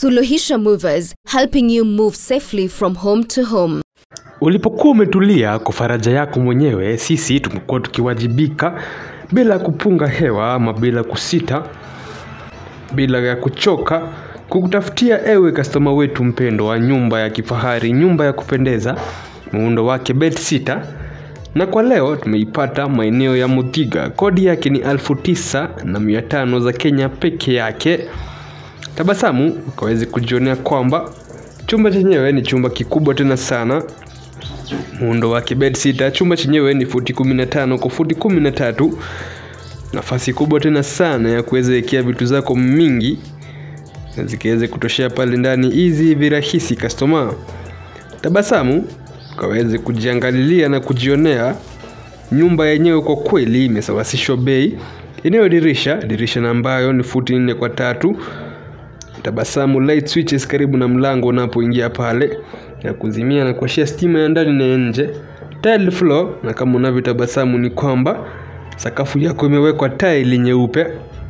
Suluhisha Movers, helping you move safely from home to home. Ulipokuwa umetulia kwa faraja yako mwenyewe, sisi tumekuwa tukiwajibika bila kupunga hewa ama bila kusita, bila ya kuchoka kukutafutia ewe kastoma wetu mpendo wa nyumba ya kifahari, nyumba ya kupendeza, muundo wake bedsitter. Na kwa leo tumeipata maeneo ya Muthiga, kodi yake ni elfu tisa na mia tano za Kenya peke yake. Tabasamu ukaweze kujionea kwamba chumba chenyewe ni chumba kikubwa tena sana muundo wake bedsitter. Chumba chenyewe ni futi 15 kwa futi 13, nafasi kubwa tena sana ya kuweza wekea vitu zako mingi na zikiweze kutoshea pale ndani hizi virahisi customer. Tabasamu ukaweze kujiangalilia na kujionea nyumba yenyewe, kwa kweli imesawasishwa bei. Eneo dirisha dirisha na ambayo ni futi nne kwa tatu. Tabasamu light switches karibu na mlango unapoingia pale ya kuzimia na kuashia stima ya ndani na ya nje. Tile floor, na kama unavyotabasamu ni kwamba sakafu yako imewekwa tile nyeupe.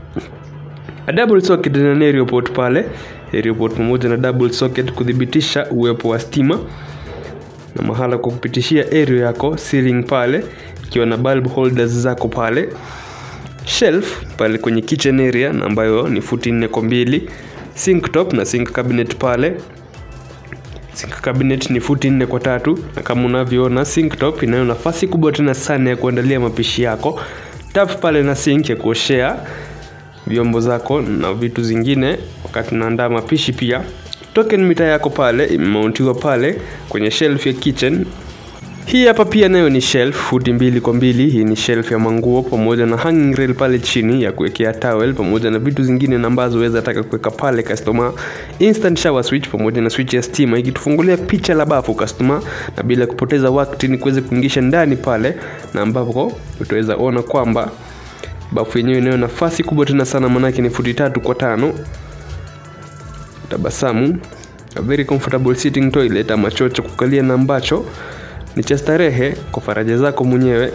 A double socket na stereo port pale, stereo port pamoja na double socket kudhibitisha uwepo wa stima na mahala kwa kupitishia stereo yako, ceiling pale ikiwa na bulb holders zako pale, shelf pale kwenye kitchen area na ambayo ni futi nne kwa mbili, sink top na sink cabinet pale Sink cabinet ni futi nne kwa tatu na kama unavyoona sink top inayo nafasi kubwa tena sana ya kuandalia mapishi yako. Tap pale na sink ya kuoshea vyombo zako na vitu zingine wakati unaandaa mapishi pia. Token mita yako pale imemountiwa pale kwenye shelf ya kitchen. Hii hapa pia nayo ni shelf futi mbili kwa mbili. Hii ni shelf ya manguo pamoja na hanging rail pale chini ya kuwekea towel pamoja na vitu zingine na ambazo weza taka kuweka pale customer. Instant shower switch pamoja na switch ya stima ikitufungulia picha la bafu customer, na bila kupoteza wakati ni kuweza kuingisha ndani pale, na ambapo utaweza ona kwamba bafu yenyewe inayo nafasi kubwa tena sana, manake ni futi tatu kwa tano. Tabasamu, a very comfortable sitting toilet ama choo cha kukalia na ambacho ni cha starehe kwa faraja zako mwenyewe.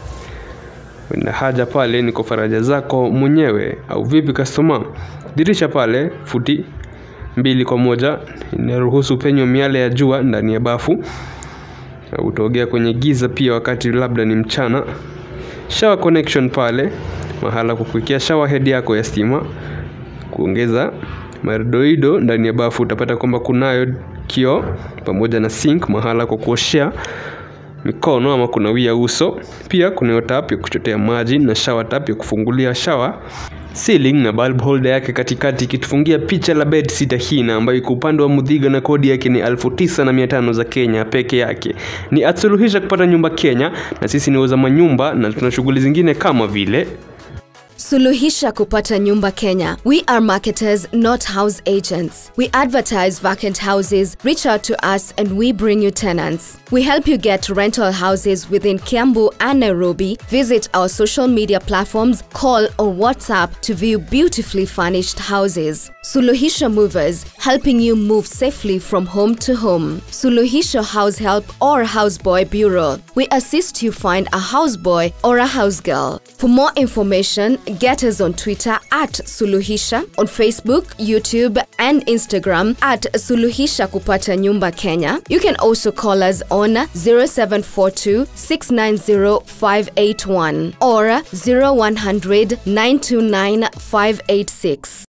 Na haja pale ni kwa faraja zako mwenyewe, au vipi customer? Dirisha pale futi mbili kwa moja inaruhusu penyo miale ya jua ndani ya bafu, utaogea kwenye giza pia wakati labda ni mchana. Shower connection pale, mahala kwa kuwekea shower head yako ya stima, kuongeza madoido ndani ya bafu. Utapata kwamba kunayo kioo pamoja na sink, mahala kwa kuoshea mikono ama kunawia uso. Pia kunayo tap ya kuchotea maji na shower tap ya kufungulia shower. Ceiling na bulb holder yake katikati ikitufungia picha la bed sitter hii na ambayo iko upande wa Muthiga na kodi yake ni elfu tisa na mia tano za Kenya peke yake. Ni atsuluhisha kupata nyumba Kenya, na sisi ni wauza manyumba na tuna shughuli zingine kama vile Suluhisha kupata nyumba Kenya. We are marketers, not house agents. We advertise vacant houses, reach out to us, and we bring you tenants. We help you get rental houses within Kiambu and Nairobi. Visit our social media platforms, call or WhatsApp to view beautifully furnished houses. Suluhisha Movers, helping you move safely from home to home. Suluhisha House Help or Houseboy Bureau. We assist you find a houseboy or a housegirl. For more information, get us on Twitter at Suluhisha, on Facebook, YouTube, and Instagram at Suluhisha Kupata Nyumba Kenya. You can also call us on 0742 690 581 or 0100 929 586.